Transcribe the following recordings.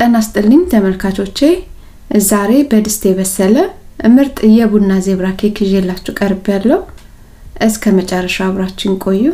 ጤና ይስጥልኝ ተመልካቾቼ ዛሬ በድስት የበሰለ ምርጥ የቡና ዜብራ ኬክ ይዤላችሁ ቀርብ ያለው እስከ መጨረሻ አብራችን ቆዩ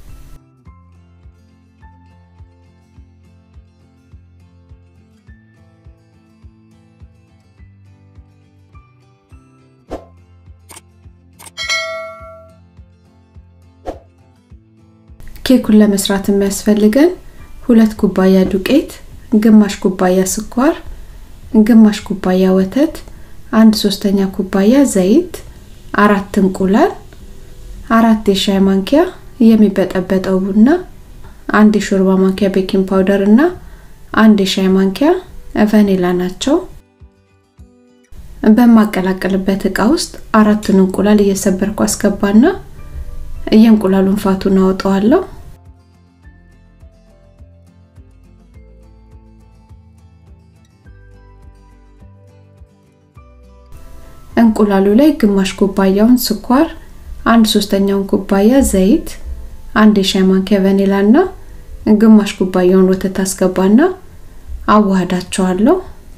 ኬኩን ለመስራት የሚያስፈልገን ሁለት ኩባያ ዱቄት ግማሽ ኩባያ ስኳር ግማሽ ኩባያ ወተት አንድ ሶስተኛ ኩባያ ዘይት አራት እንቁላል አራት የሻይ ማንኪያ የሚበጠበጠው ቡና አንድ የሾርባ ማንኪያ ቤኪንግ ፓውደር እና አንድ የሻይ ማንኪያ ቫኒላ ናቸው በማቀላቀልበት እቃ ውስጥ አራቱን እንቁላል እየሰበርኩ አስገባና የእንቁላሉን ፋቱን አወጣዋለሁ እንቁላሉ ላይ ግማሽ ኩባያውን ስኳር አንድ ሶስተኛውን ኩባያ ዘይት አንድ የሻይ ማንኪያ ቫኒላ እና ግማሽ ኩባያውን ወተት አስገባና አዋህዳቸዋለሁ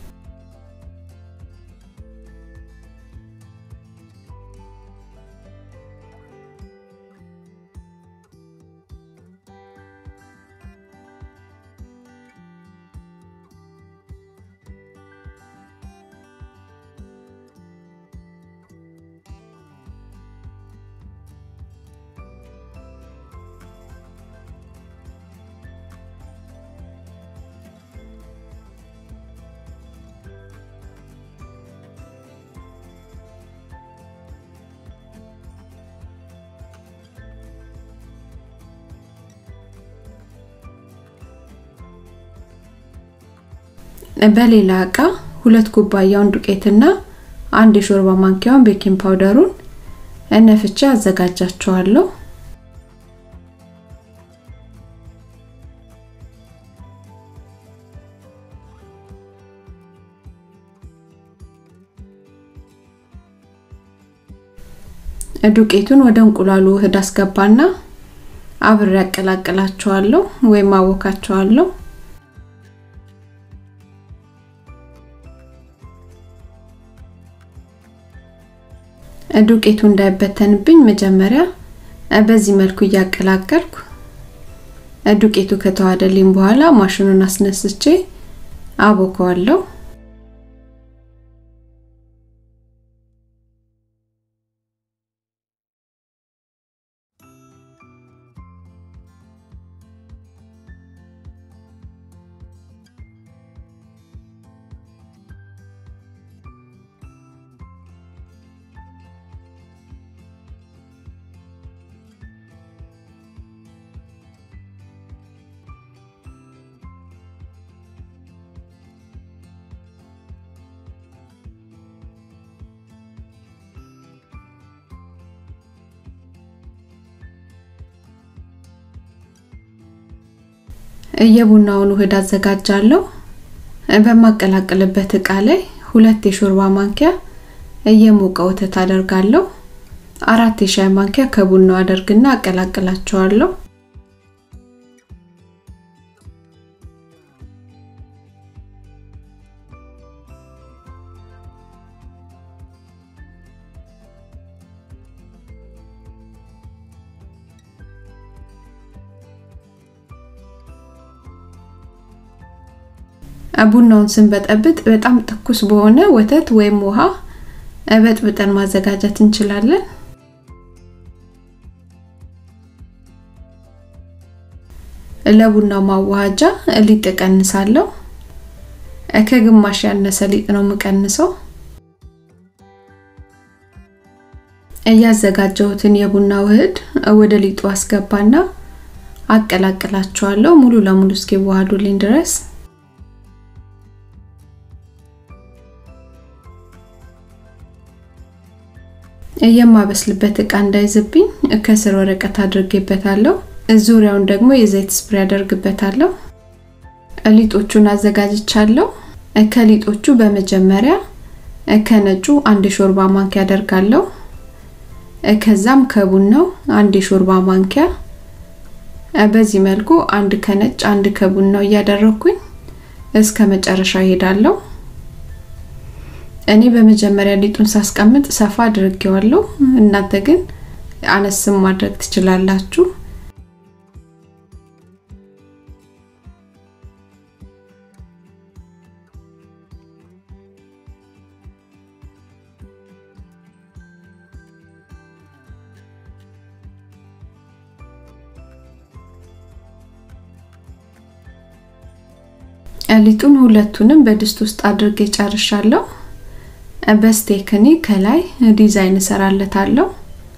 በሌላ እቃ ሁለት ኩባያውን ዱቄትና አንድ የሾርባ ማንኪያውን ቤኪንግ ፓውደሩን እነፍቼ አዘጋጃቸዋለሁ። ዱቄቱን ወደ እንቁላሉ ውህድ አስገባና አብሬ ያቀላቅላቸዋለሁ ወይም አወካቸዋለሁ። ዱቄቱ እንዳይበተንብኝ መጀመሪያ በዚህ መልኩ እያቀላቀልኩ ዱቄቱ ከተዋደልኝ በኋላ ማሽኑን አስነስቼ አቦከዋለሁ። የቡናውን ውህድ አዘጋጃለሁ። በማቀላቀልበት እቃ ላይ ሁለት የሾርባ ማንኪያ የሞቀ ወተት አደርጋለሁ። አራት የሻይ ማንኪያ ከቡናው አደርግና አቀላቅላቸዋለሁ። ቡናውን ስንበጠብጥ በጣም ትኩስ በሆነ ወተት ወይም ውሃ በጥብጠን ማዘጋጀት እንችላለን። ለቡናው ማዋሃጃ ሊጥ እቀንሳለሁ። ከግማሽ ያነሰ ሊጥ ነው የምቀንሰው። እያዘጋጀሁትን የቡና ውህድ ወደ ሊጡ አስገባና አቀላቅላቸዋለሁ ሙሉ ለሙሉ እስኪዋሃዱልኝ ድረስ የማበስልበት እቃ እንዳይዝብኝ ከስር ወረቀት አድርጌበታለሁ። ዙሪያውን ደግሞ የዘይት ስፕሬ አደርግበታለሁ። ሊጦቹን አዘጋጅቻለሁ። ከሊጦቹ በመጀመሪያ ከነጩ አንድ የሾርባ ማንኪያ አደርጋለሁ። ከዛም ከቡናው አንድ የሾርባ ማንኪያ በዚህ መልኩ አንድ ከነጭ አንድ ከቡናው እያደረኩኝ እስከ መጨረሻው እሄዳለሁ። እኔ በመጀመሪያ ሊጡን ሳስቀምጥ ሰፋ አድርጌዋለሁ። እናንተ ግን አነስም ማድረግ ትችላላችሁ። ሊጡን ሁለቱንም በድስት ውስጥ አድርጌ ጨርሻለሁ። በስቴክኒ ከላይ ዲዛይን እሰራለታለሁ።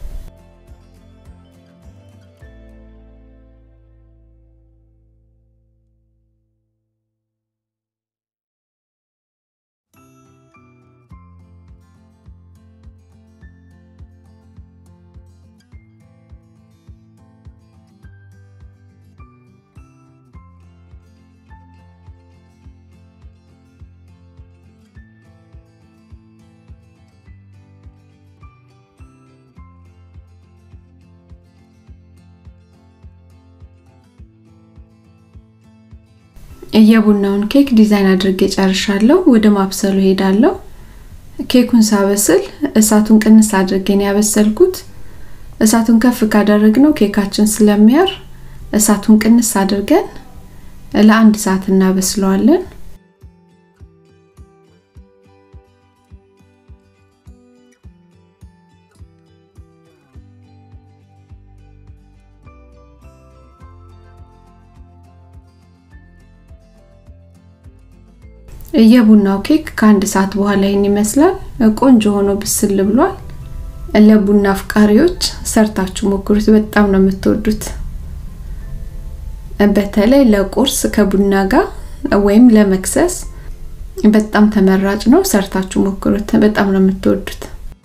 የቡናውን ኬክ ዲዛይን አድርጌ ጨርሻለሁ። ወደ ማብሰሉ ሄዳለሁ። ኬኩን ሳበስል እሳቱን ቅንስ አድርጌ ነው ያበሰልኩት። እሳቱን ከፍ ካደረግነው ኬካችን ስለሚያር እሳቱን ቅንስ አድርገን ለአንድ ሰዓት እናበስለዋለን። የቡናው ኬክ ከአንድ ሰዓት በኋላ ይህን ይመስላል። ቆንጆ ሆኖ ብስል ብሏል። ለቡና አፍቃሪዎች ሰርታችሁ ሞክሩት፣ በጣም ነው የምትወዱት። በተለይ ለቁርስ ከቡና ጋር ወይም ለመክሰስ በጣም ተመራጭ ነው። ሰርታችሁ ሞክሩት፣ በጣም ነው የምትወዱት።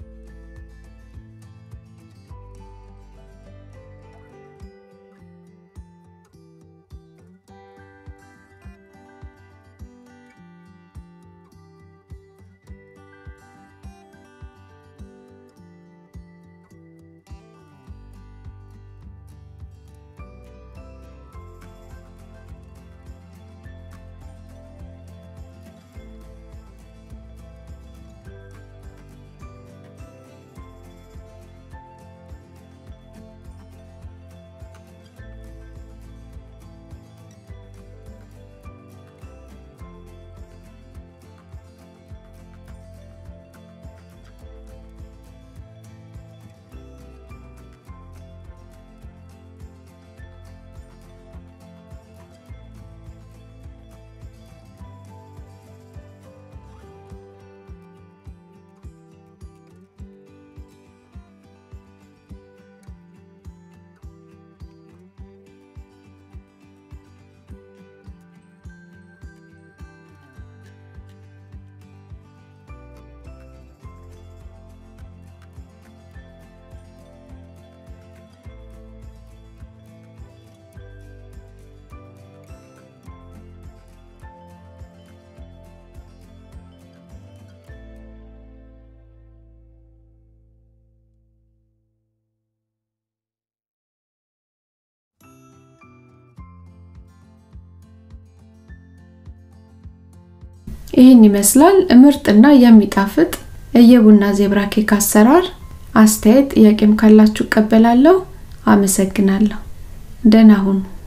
ይህን ይመስላል ምርጥና የሚጣፍጥ የቡና ዜብራ ኬክ አሰራር። አስተያየት ጥያቄም ካላችሁ እቀበላለሁ። አመሰግናለሁ። ደህና ሁኑ።